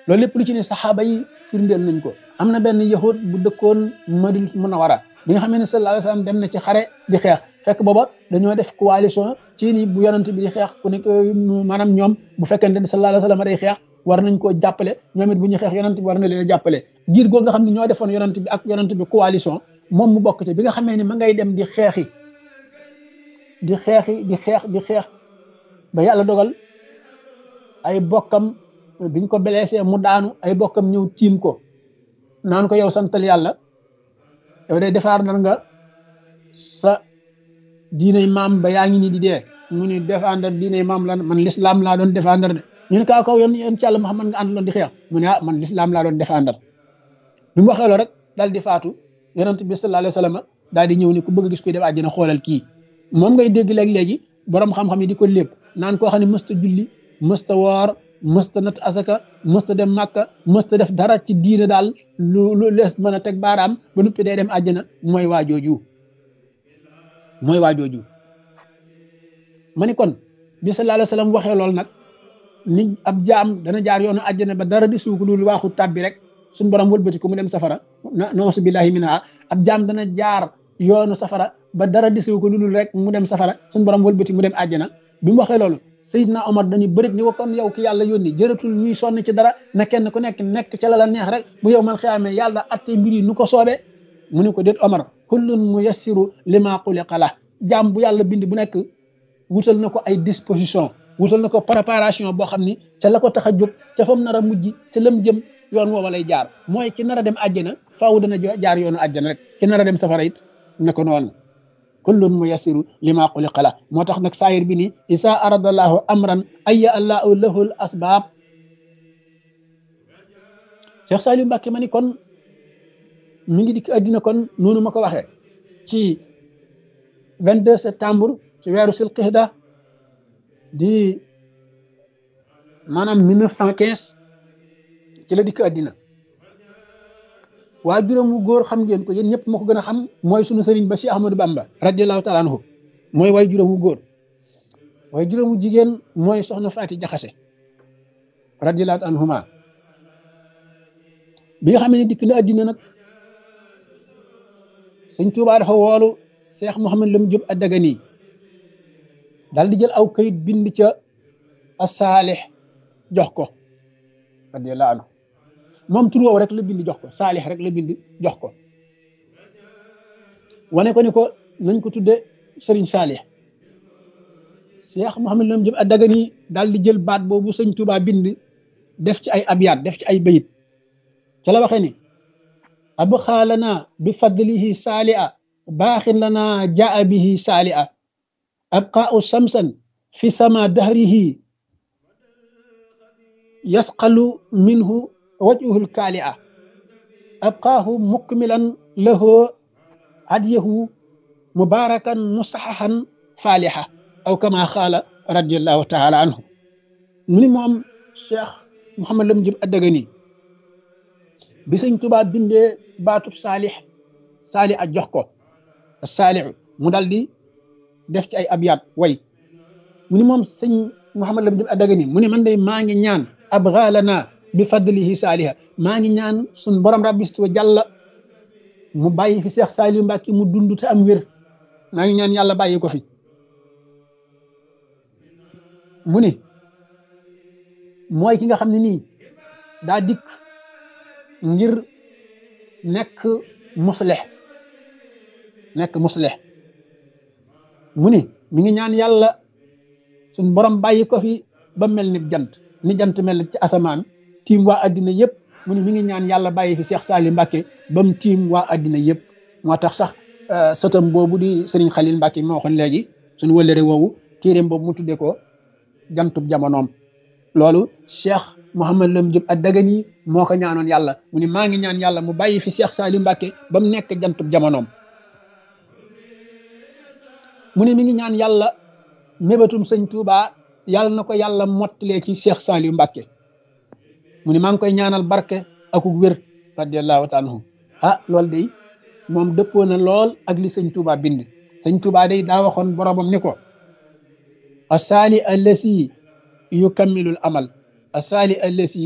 loolu lépp lu ci ne saxaaba yi firndeel nañ ko am na benn yahud bu dëkkoon Madina Munawara bi nga xam ne sallallahu alayhi wasallam dem na ci xare di xeex fekk booba dañoo def coalition ci ni bu yonent bi di xeex ku nekk maanaam ñoom bu fekkente ne sallallahu alayhi wasallam day xeex war nañ koo jàppale ñoom it bu ñu xeex yonent bi war na leen a jàppale giir goo nga xam ne ñoo defoon yonent bi ak yonent bi coalition moom mu bokk ci bi nga xamee ni ma ngay dem di xeexi di xeexi di xeex di xeex ba yàlla dogal ay bokkam biñ ko blessé mu daanu ay bokkam ñëw tiim ko naan ko yow santal yàlla yow day defaar nar nga sa diinay maam ba yaa ngi nii di dee mu ni défendre diinay maam lan man l'islam laa doon défendre de ñu ne kaa kaw yoon yoon ci yàlla Muhammad nga àndaloon di xeex mu ne ah man l'islam laa doon défendre bi mu waxee loolu rek daal di faatu yonent bi sallallahu alayhi wasallam daal di ñëw ni ku bëgg a gis koy def àjjana xoolal kii moom ngay dégg léegi-léegi borom xam-xam yi di ko lépp naan koo xam ne mësta julli mësta woor mësta nat asaka mësta dem màkka mësta def dara ci diine daal lu lu lees mën a teg baaraam ba nuppi day dem àjjana mooy waa jooju mooy waa jooju ma ni kon bi sallallahu alayhi wasallam waxee loolu nag ni ab jaam dana jaar yoonu àjjana ba dara di suuk lu waaxu tàbbi rek suñ borom wëlbati ko mu dem safara na noosu billahi minha ab jaam dana jaar yoonu safara ba dara di suuk lu rek mu dem safara suñ borom wëlbati mu dem àjjana bi mu waxee loolu Seydina Omar dañuy bërit ni ko kon yow ki yàlla yónni jërëtul ñuy sonn ci dara na kenn ku nekk nekk ca la la neex rek bu yow man xiyaamee yàlla atte mbir yi nu ko soobee mu ne ko déet Omar kullun muyassiru lima xuliqa la jaam bu yàlla bind bu nekk wutal na ko ay disposition wutal na ko préparation boo xam ni ca la ko tax a jóg ca fam nar a mujj ca lam jëm yoon woowa lay jaar mooy ki nar a dem àjjana faaw dana jaar yoonu àjjana rek ki nar a dem safara it ne ko noonu kullun muyassiru lima xuliqa la moo tax nag saayir bi ni isa arada allahu amran aya allahu lahu l asbaab Cheikh Saliou Mbacke ma ni kon mi ngi dikk addina kon noonu ma ko waxee ci 22 septembre ci weeru silqixda di maanaam 1915 ci la dikk addina waa juróom wu góor xam ngeen ko yéen ñëpp moo ko gën a xam mooy sunu sëriñ ba Cheikh Ahmadou Bamba radiallahu taala anhu mooy waay juróom wu góor waaye juróom wu jigéen mooy soxna Faati Jaxase radiallahu anhuma bi nga xam ne dikk na addina nag sëñ Tuubaa dafa woolu Cheikh Mouhamed Lam Diop Adagani daal di jël aw kayit bind ca asaalix jox ko radiallahu anhu moom tur woowu rek la bind jox ko saalix rek la bind jox ko wane ko ni ko nañ ko tudde sëriñ saalix Cheikh Mouhamed Lam Diop Adagani daal di jël baat boobu sëñ Tuubaa bind def ci ay abyaat def ci ay bayit ca la waxee ni abxaa lana bi fadlihi saali'a baaxin lana jaa bihi saali'a abqaa'u samsan fi sama dahrihi yasqalu minhu wajhul kaali'a abqaahu mukmilan lahu hadiyahu mubarakan musaxaxan faalixa aw kama xaala radiallahu taala anhu mu ni moom cheikh Mouhamed Lam Diop Adagani bi sëñ Tuubaa bindee baatub saalix saalix a jox ko saalixu mu dal di def ci ay abyaat way mu ni moom sëñ Mouhamed Lam Diop Adagani mu ni man day maa ngi ñaan abgaalana bi fadlihi saaliha maa ngi ñaan suñ borom rabbi wa jàlla mu bàyyi fi Cheikh Saliou Mbacke mu dund te am wér maa ngi ñaan yàlla bàyyi ko fi mu ni mooy ki nga xam ne nii daa dikk ngir nekk musleh nekk musleh mu ni mi ngi ñaan yàlla suñ borom bàyyi ko fi ba mel ni jant ni jant mel ci asamaan tiim waa addina yëpp mu ni mi ngi ñaan yàlla bàyyi fi Cheikh Saliou Mbacke ba mu tiim waa addina yëpp moo tax sax sëtam boobu di Serigne Khalil Mbacke moo waxoon léegi suñu wëllëre woowu téeréem boobu mu tuddee ko jantub jamonoom loolu Cheikh Mouhamed Lam Diop Adagani moo ko ñaanoon yàlla mu ni maa ngi ñaan yàlla mu bàyyi fi Cheikh Saliou Mbacke ba mu nekk jantub jamonoom mu ne mi ngi ñaan yàlla mébatum sëñ Touba yàlla na ko yàlla mottalee ci Cheikh Saliou Mbacke mu ne maa ngi koy ñaanal barke akuk wér radiallahu taala anhu ah loolu day moom dëppoo na lool ak li sëñ Touba bind sëñ Touba day daa waxoon boromam ni ko asaali allasi yukammilul amal asaali allasi